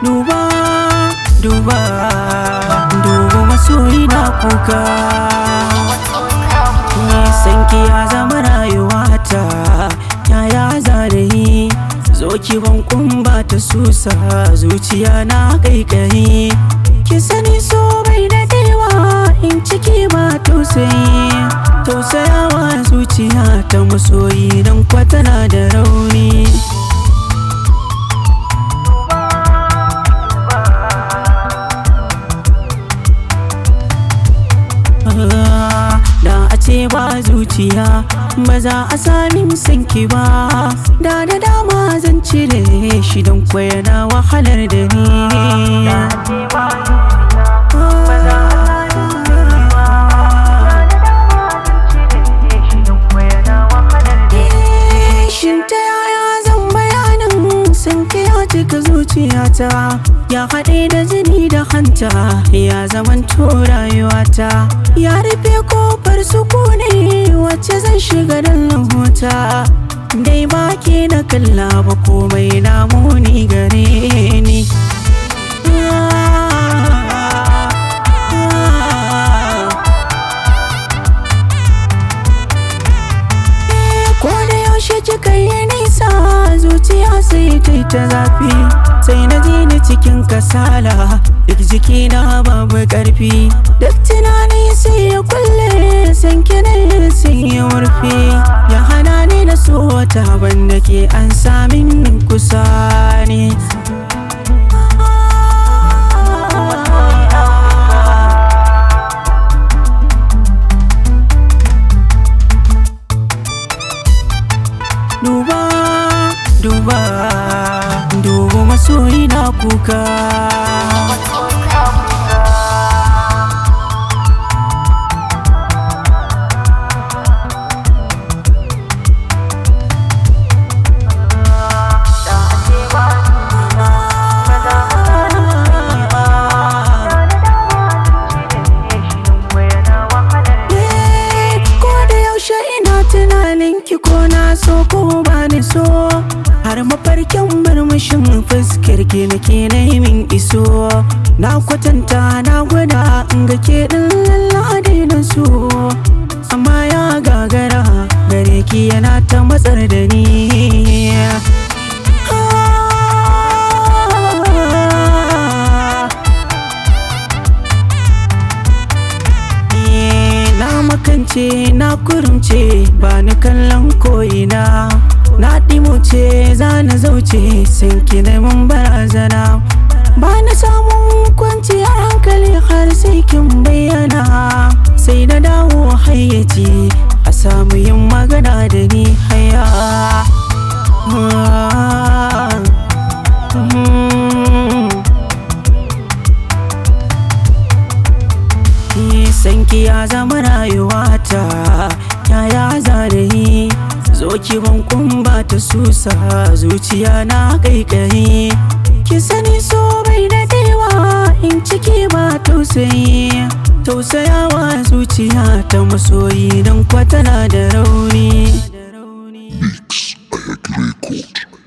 duba duba duba masoyi na kuka sanki ya zama rayuwata yaya zarayi zo ki ban kumba ta susa zuciya na kaikayi ki sani so bai dadewa in ciki ba tausayi tausayawa zuciya ta masoyi don kwatana da rauni da a ce ba zuciya ba za a sami sanki ba da da dama zan cire shi don kwayana wahalar da ni Shin ta yaya zan bayanin sanki ya cika zuciyata ya haɗe da jini da hanta ya zaman rayuwata ya rufe kofar sukuni wacce zan shiga don lahota dai ba ke na kalla ba komai na muni gare ni ko da yaushe kika yi nisa zuciya sai ta yi ta zafi sai na ji ni cikin kasala duk jikina babu karfi duk tunani sai ya kulle san kina sai ya warfe ya hana ni na so wata banda ke an samin kusa ne duba duba duba masoyi na kuka ko da yaushe ina tunanin ki ko na so ko ba ni so har mafarkin murmushin fuskar ki nake na min iso na kwatanta na gwada in ga ke din lallade na so amma ya gagara gare ki yana ta matsar da ni na makance na kurumce ba ni kallon ko'ina na ɗimuce za na zauce sun ki mun barazana ba na samun kwanciyar hankali har sai kin bayyana sai na dawo hayyaci a samu yin magana da ni haya sanki ya zama rayuwata yaya zarayi zo ki ban kumba ta susa zuciya na kaikayi ki sani so bai dadewa in ciki ba tausayi tausayawa zuciya ta masoyi don kwatana da rauni Mix Ahead Record.